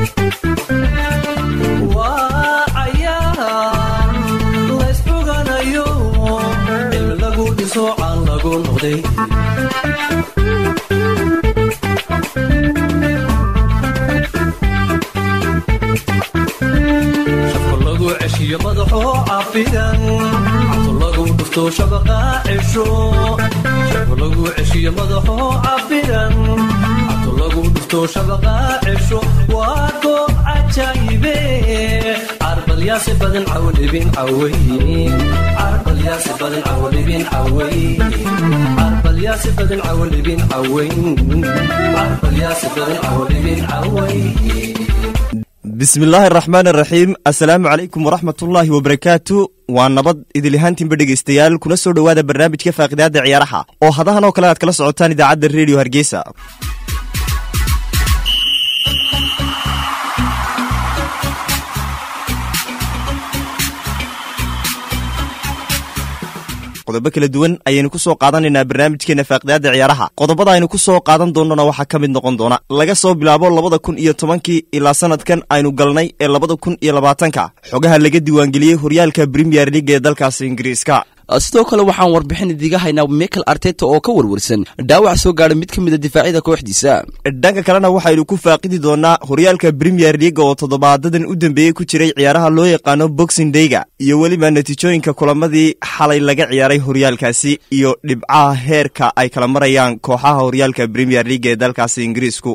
waa cayaar laysfoganayo cilmi lagu dhiso caan lagu noqday shafka lagu ceshiyo madaxo cafidan cabto lagu dhufto shabaqa cesho shafka lagu ceshiyo madaxo cafidan cabto lagu dhufto shabaqa cesho waa goob cajaayibe carbalyaasi badan cawlibin caway carbalyaasi badan cawlibin caway carbalyaasi badan cawlibin caway carbalyaasi badan cawlibin caway bismillaahi araxmaan araxiim assalaamu calaykum waraxmatullaahi wabarakaatu waa nabad idilihaantiinba dhegaystayaal kuna soo dhowaada barnaamijka faaqidaada ciyaaraha oo hadahan oo kale aad kala socotaan idaacadda rediyo hargeysa qodobo kala duwan ayaynu ku soo qaadanaynaa barnaamijkeena faaqidaada ciyaaraha qodobada aynu ku soo qaadan doonnona waxaa ka mid noqon doona laga soo bilaabo labada kun iyo tobankii ilaa sanadkan aynu galnay ee labada kun iyo labaatanka xogaha laga diiwaangeliyey horyaalka bremiyer leaga ee dalkaasi ingiriiska sidoo kale waxaan warbixin idiga haynaa michael arteta oo ka warwarsan dhaawac soo gaadha mid ka mida difaacyada kooxdiisa dhanka kalena waxaynu ku faaqidi doonaa horyaalka bremiyer leaga oo toddobaadadan u dambeeyey ku jiray ciyaaraha loo yaqaano boxing dayga iyo weliba natiijooyinka kulamadii xalay laga ciyaaray horyaalkaasi iyo dhibcaha heerka ay kala marayaan kooxaha horyaalka bremiyer leaga ee dalkaasi ingiriisku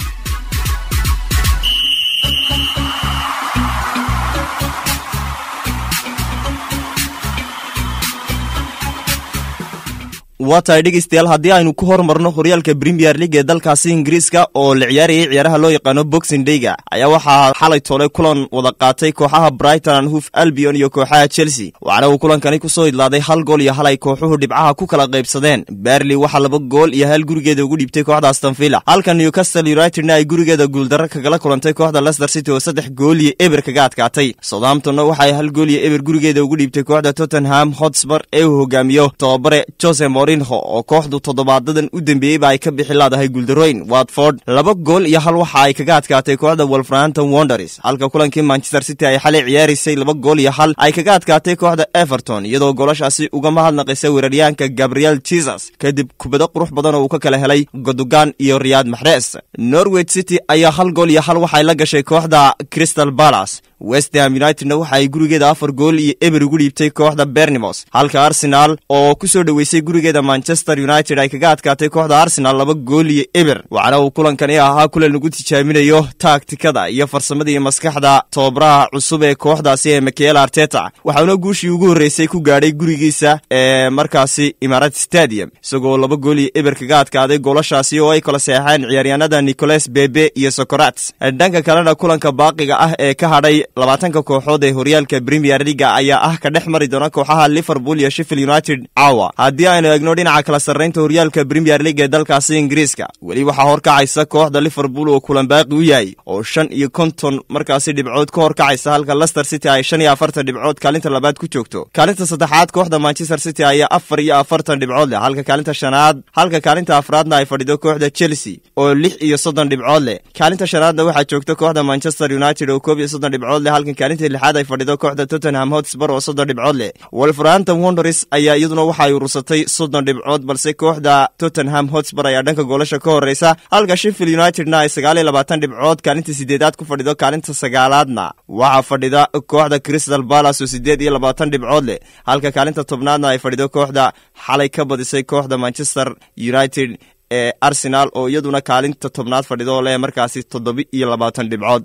waa tahay dhegaystayaal haddii aynu ku hormarno horyaalka bremiyer leaga ee dalkaasi ingiriiska oo la ciyaarayay ciyaaraha loo yaqaano boxing dayga ayaa waxaa xalay toole kulan wada qaatay kooxaha brighton and hoof albion iyo kooxaha chelsea waxaana uu kulankani ku soo idlaaday hal gool iyo hal ay kooxuhu dhibcaha ku kala qaybsadeen berley waxaa laba gool iyo hal gurigeeda ugu dhiibtay kooxda astonvilla halka newcastle unitedna ay gurigeeda guuldarro kagala kulantay kooxda leicester city oo saddex gool iyo eber kaga adkaatay southamptonna waxaay hal gool iyo eber gurigeeda ugu dhiibtay kooxda tottenham hotspur ee uu hogaamiyo tobabare jose oo kooxdu toddobaadadan u dembeeyeyba ay ka bixi laadahay guuldarooyn watford laba gool iyo hal waxa ay kaga adkaatay kooxda wolverhampton wonders halka kulankii manchester city ay xalay ciyaaraysay laba gool iyo hal ay kaga adkaatay kooxda everton iyadoo goolashaasi uga mahadnaqaysa weeraryahanka gabriel jesus kadib kubado qurux badan oo uu ka kala helay godogan iyo riyaad maxres norwich city ayaa hal gool iyo hal waxay la gashay kooxda crystal balas westham unitedna waxa ay gurigeeda afar gool iyo eber ugu dhiibtay kooxda bernimos halka arsenal oo ku soo dhoweysay gurigeeda manchester united ay kaga adkaatay kooxda arsenal laba gool iyo eber waxaana uu kulankani ahaa kulan lagu tijaaminayo taagtikada iyo farsamada iyo maskaxda tobabaraha cusub ee kooxdaasi ee michael arteta waxauna guushii ugu horreysay ku gaadhay gurigiisa ee markaasi imarat stadium isagoo laba gool iyo eber kaga adkaaday goolashaasi oo ay kala seexeen ciyaaryahanada nicolas bebe iyo socorats dhanka kalena kulanka baaqiga ah ee ka hadhay labaatanka kooxood ee horyaalka bremiyer leaga ayaa ah ka dhex mari doona kooxaha liverpool iyo sheffield united caawa haddii aynu eegno dhinaca kala sarraynta horyaalka bremiyer leaga ee dalkaasi ingiriiska weli waxaa horkacaysa kooxda liverpool oo kulan baaqi u yahay oo shan iyo konton markaasi dhibcood ka horkacaysa halka lester city ay shan iyo afartan dhibcood kaalinta labaad ku joogto kaalinta saddexaad kooxda manchester city ayaa afar iyo afartan dhibcood leh halka kaalinta shanaad halka kaalinta afraadna ay fadhido kooxda chelsea oo lix iyo soddon dhibcood leh kaalinta shanaadna waxaa joogta kooxda manchester united oo koob iyo soddon dhibcood leh halkan kaalinta lixaad ay fadhido kooxda tottenham hotspur oo soddon dhibcood leh wolverhampton wonders ayaa iyaduna waxa ay urursatay soddon dhibcood balse kooxda tottenham hotspur ayaa dhanka goolasha ka horreysa halka sheffield unitedna ay sagaal iyo labaatan dhibcood kaalinta sideedaad ku fadhido kaalinta sagaalaadna waxaa fadhida kooxda crystal balas oo sideed iyo labaatan dhibcood leh halka kaalinta tobnaadna ay fadhido kooxda xalay ka badisay kooxda manchester united ee arsenal oo iyaduna kaalinta tobnaad fadhido leh markaasi toddoba iyo labaatan dhibcood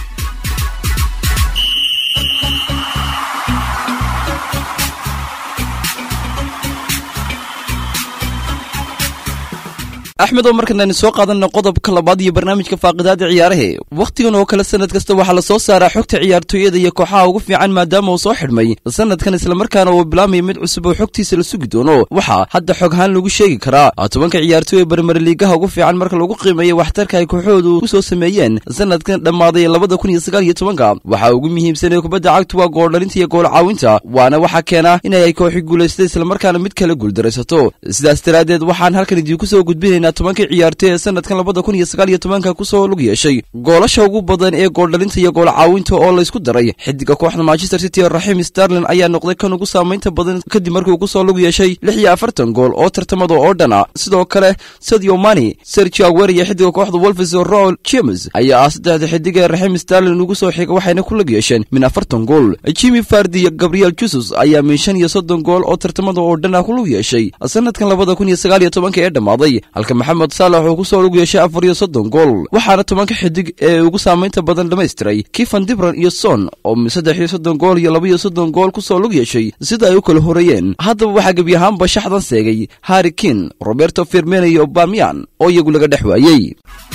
axmed oo markan aynu soo qaadanna qodobka labaad iyo barnaamijka faaqidaada ciyaarahe wakhtigan oo kale sanad kasta waxaa la soo saaraa xogta ciyaartooyada iyo kooxaha ugu fiican maadaama uu soo xidhmay sanadkan islamarkaana uu bilaamaya mid cusub oo xogtiisa la sugi doono waxaa hadda xog ahaan lagu sheegi karaa tobanka ciyaartooy ee barmarliigaha ugu fiican marka lagu qiimeeya waxtarka ay kooxoodu ku soo sameeyeen sanadkan dhammaaday labada kun iyo sagaal iyo tobanka waxaa ugu muhiimsanee kubadda cagtu waa gooldhalinta iyo gool caawinta waana waxaa keena inay ay kooxi guulaysatay islamarkaana mid kale guuldaraysato sidaas daraaddeed waxaan halkan idiinku soo gudbinayna eegaynaa tobankii ciyaartay ee sanadkan labada kun iyo sagaal iyo tobanka kusoo lug yeeshay goolasha ugu badan ee gooldhalinta iyo gool caawinta oo laysku daray xidiga kooxda manchester city ee raxiim starlin ayaa noqday kan ugu saamaynta badan kadib markii uu kusoo lug yeeshay lix iyo afartan gool oo tartamada oo dhana sidoo kale sadio mani sergio aguer iyo xidiga kooxda wolfes rool james ayaa ah saddexda xidig ee raxiim starlin ugu soo xiga waxayna ku lug yeesheen min afartan gool jimmy fardi iyo gabriel jesus ayaa min shan iyo soddon gool oo tartamada oo dhana ku lug yeeshay sanadkan labada kun iyo sagaal iyo tobanka ee dhammaaday halka maxamed saalax uu kusoo lug yeeshay afar iyo soddon gool waxaana tobanka xidig ee ugu saamaynta badan dhamaystiray kifan dibran iyo son oo saddex iyo soddon gool iyo laba iyo soddon gool kusoo lug yeeshay sida ay u kala horeeyeen haddaba waxaa gebi ahaanba shaxdan seegay harri kin roberto firmena iyo bamian oo iyagu laga dhex waayey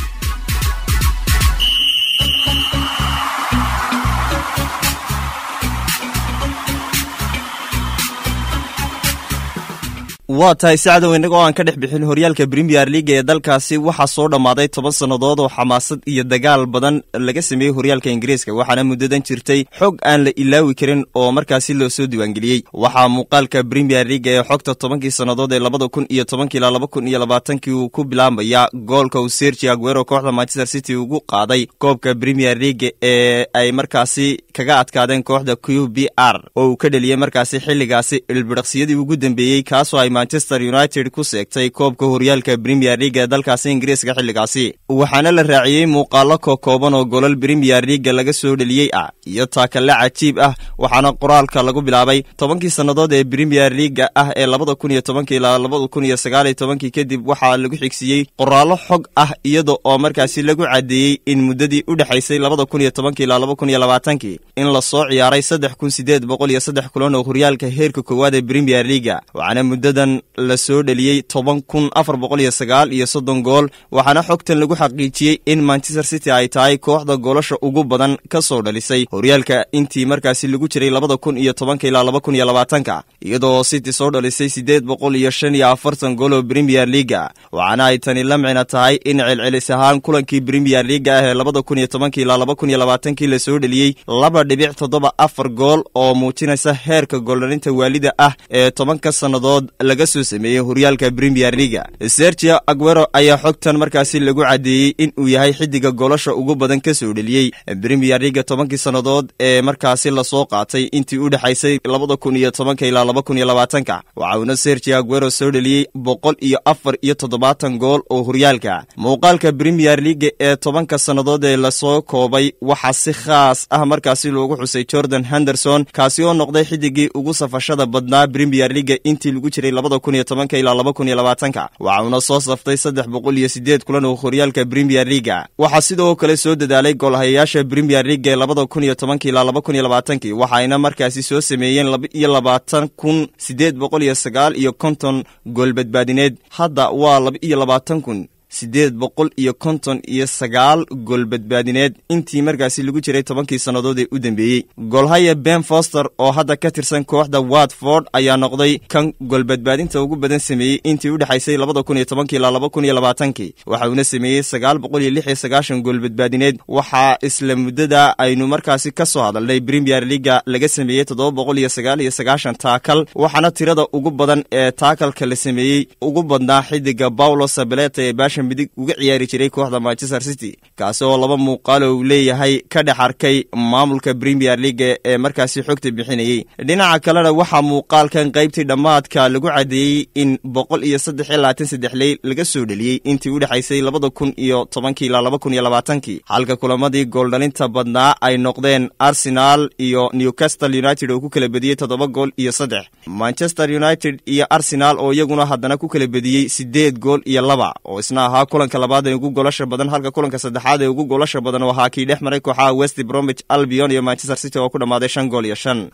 waa tahay sacdow innagoo aan ka dhex bixin horyaalka bremier leaga ee dalkaasi waxaa soo dhammaaday toban sannadood oo xamaasad iyo dagaal badan laga sameeyey horyaalka ingiriiska waxaana muddadan jirtay xog aan la ilaawi karin oo markaasi loo soo diiwaangeliyey waxaa muuqaalka bremier leaga ee xogta tobankii sannadood ee labada kun iyo tobankii ilaa laba kun iyo labaatankii uu ku bilaabaya goolka uu sergi aguero kooxda manchester city ugu qaaday koobka bremier leaga ee ay markaasi kaga adkaadeen kooxda q b r oo uu ka dheliyey markaasi xilligaasi ilbidhaqsiyadii ugu dambeeyey kaasoo ay manchester united ku seegtay koobka horyaalka bremier leaga ee dalkaasi ingiriiska xilligaasi waxaana la raaciyey muuqaalo kokooban oo golol bremier leaga laga soo dheliyey ah iyo taakalle cajiib ah waxaana qoraalka lagu bilaabay tobankii sannadood ee bremier leaga ah ee labada kun iyo tobankii ilaa labada kun iyo sagaaliyo tobankii kadib waxaa lagu xigsiiyey qoraallo xog ah iyada oo markaasi lagu caddeeyey in muddadii u dhexaysay labada kun iyo tobankii ilaa laba kun iyo labaatankii in lasoo ciyaaray saddex kun sideed boqol iyo saddex kulan oo horyaalka heerka koowaad ee bremier leaga waxaana muddadan la soo dheliyey toban kun afar boqol iyo sagaal iyo soddon gool waxaana xogtan lagu xaqiijiyey in manchester city ay tahay kooxda goolasha ugu badan ka soo dhalisay horyaalka intii markaasi lagu jiray labada kun iyo tobanka ilaa laba kun iyo labaatanka iyadoo city soo dhalisay siddeed boqol iyo shan iyo afartan gool oo bremier leaga waxaana ay tani la micno tahay in celcelis ahaan kulankii bremier leaga ah ee labada kun iyo tobanka ilaa laba kun iyo labaatankii la soo dheliyey laba dhibic toddoba afar gool oo muujinaysa heerka gooldhalinta waalida ah ee tobanka sannadood laga soo sameeyey horyaalka bremier leaga sergio aguero ayaa xogtan markaasi lagu caddeeyey in uu yahay xidiga goolasha ugu badan ka soo dheliyey bremier leaga tobankii sannadood ee markaasi lasoo qaatay intii u dhexaysay labada kun iyo tobanka ilaa laba kun iyo labaatanka waxa uuna sergio aguero soo dheliyey boqol iyo afar iyo toddobaatan gool oo horyaalka muuqaalka bremier leaga ee tobanka sannadood ee lasoo koobay waxaa si khaas ah markaasi loogu xusay jordan henderson kaasi oo noqday xidigii ugu safashada badnaa bremier leaga intii lagu jiray labada kun iyo tobanka ilaa laba kun iyo labaatanka waxa uuna soo saftay saddex boqol iyo sideed kulan oo horyaalka bremier leaga waxaa sidoo kale soo dadaalay goolhayayaasha bremier leaga ee labada kun iyo tobanka ilaa laba kun iyo labaatankii waxayna markaasi soo sameeyeen laba iyo labaatan kun sideed boqol iyo sagaal iyo konton gool badbaadineed hadda waa laba iyo labaatan kun siddeed boqol iyo konton iyo sagaal gool badbaadineed intii markaasi lagu jiray tobankii sannadood ee u dambeeyey goolhaya ben foster oo hadda ka tirsan kooxda watford ayaa noqday kan goolbadbaadinta ugu badan sameeyey intii u dhexaysay labada kun iyo tobankii ilaa laba kun iyo labaatankii waxa uuna sameeyey sagaal boqol iyo lix iyo sagaashan gool badbaadineed waxaa isla muddada aynu markaasi ka soo hadalnay bremier leaga laga sameeyey toddoba boqol iyo sagaal iyo sagaashan taakal waxaana tirada ugu badan ee taakalka la sameeyey ugu badnaa xidiga paulo sabeleta ee baasha midig uga ciyaari jiray kooxda manchester city kaasi oo laba muuqaalo uu leeyahay ka dhex arkay maamulka bremier leaga ee markaasi xogta bixinayey dhinaca kalena waxaa muuqaalkan qaybtii dhammaadka lagu caddeeyey in boqol iyo saddex iyo labaatan saddex ley laga soo dheliyey intii u dhexaysay labada kun iyo tobankii ilaa laba kun iyo labaatankii halka kulamadii gooldhalinta badnaa ay noqdeen arsenal iyo newcastle united oo ku kala bediyey toddoba gool iyo saddex manchester united iyo arsenal oo iyaguna haddana ku kala bediyey siddeed gool iyo laba oo isna ahaa kulanka labaad ee ugu goolasha badan halka kulanka saddexaad ee ugu goolasha badan oo ahaa kii dhex maray kooxaha west bromwich albion iyo manchester city oo ku dhammaaday shan gool iyo shan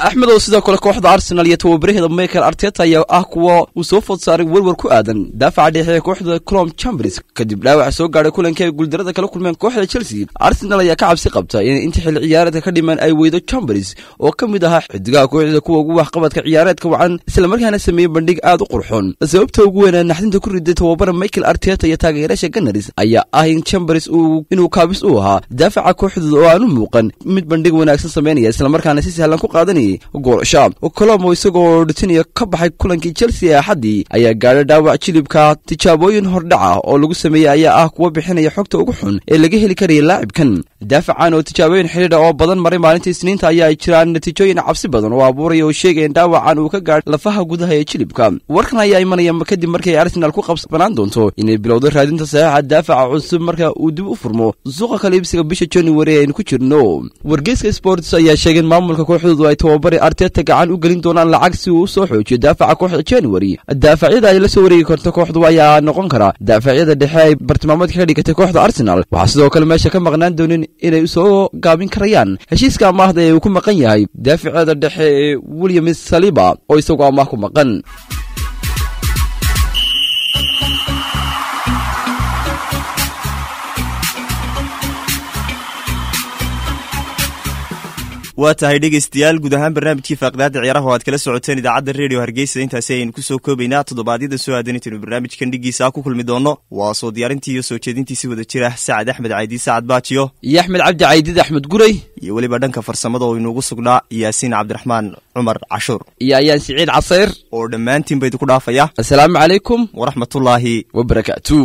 axmed oo sidoo kale kooxda arsenal iyo tababaraheeda michael arteta ayaa ah kuwa uu soo food saaray werwer ku aadan daafaca dhexe ee kooxda clom chambers kadib dhaawaca soo gaadhay kulankii ay guuldarada kala kulmeen kooxda chelsea arsenal ayaa ka cabsi qabta in inta xilli ciyaareedka ka dhiman ay weydo chambers oo ka mid ahaa xidigaha kooxda kuwa ugu waxqabadka ciyaareedka wacan islamarkaana sameeyey bandhig aad u qurxoon sababta ugu weynaa naxdinta ku riday tababara michael arteta iyo taageerayaasha ganaris ayaa ah in chambers uu inuu kaabis u ahaa daafaca kooxdooda oo aan u muuqan mid bandhig wanaagsan sameynaya islamarkaana si sahlan ku qaadanayay goolasha colomo isagoo dhitinaya ka baxay kulankii chelsea ee axaddii ayaa gaadhay dhaawac jilibka tijaabooyin hordhaca oo lagu sameeyey ayaa ah kuwa bixinaya xogta ugu xun ee laga heli karaya laacibkan daafacan oo tijaabooyin xidhiidha oo badan maray maalintii isniinta ayaa jiraan natiijooyin cabsi badan oo abuuraya oo sheegaya in dhaawacan uu ka gaadhay lafaha gudaha ee jilibka warkan ayaa imanaya kadib markay arsenal ku qabsanaan doonto inay bilowdo raadinta saxiixa daafaca cusub marka uu dib u furmo suuqa kaliibsiga bisha january aynu ku jirno wargeyska sports ayaa sheegay in maamulka kooxdoodu ay tababari arteta gacan u gelin doonaan lacag si uu usoo xoojiyo daafaca kooxda january daafacyada ay la soo wareegi karto kooxdu ayaa noqon kara daafacyada dhexe ay bartilmaameedka ka dhigatay kooxda arsenal waxaa sidoo kale meesha ka maqnaan doonin inay soo gaabin karayaan heshiiska amaahda ee uu ku maqan yahay daafacyada dhexe ee william saliba oo isagoo amaah ku maqan waa tahay dhegaystayaal guud ahaan barnaamijkii faaqidaada ciyaaraha oo aad kala socoteen idaacadda redio hargeysa intaasi ayaynu kusoo koobaynaa toddobaadyada soo aadan intaynu barnaamijkan dhigiisa ku kulmi doono waa soo diyaarintii iyo soo jeedintiisi wada jira sacad axmed caydi sacad baajiyo iyo axmed cabdi caydid axmed guray iyo weliba dhanka farsamada oo inuugu sugnaa yaasiin cabdiraxmaan cumar cashuur iyo ayaan siciid casayr oo dhammaantiin ba idinku dhaafaya assalaamu calaykum waraxmatullaahi wabarakaatu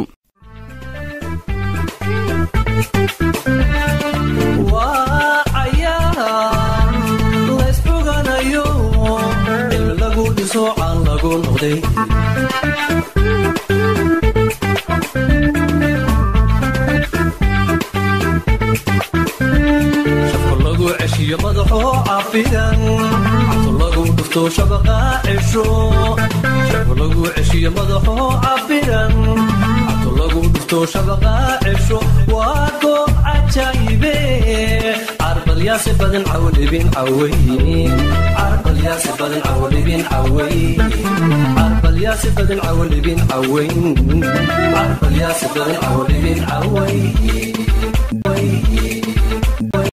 waa cayaar laysxuganayo il lagu dhiso caan lagu noqday shafka lagu ceshiyo madaxoo cafidan cabto lagu dhufto shabaqa cesho shafka lagu ceshiyo madaxoo cafidan cabto lagu dhufto shabaqa cesho waa goob cajaayibe carbalyaasi badan cawlibin caway carbalyaasi badan cawlibin caway carbalyaasi badan cawlibin cawayn carbalyaasi badan cawlibin caway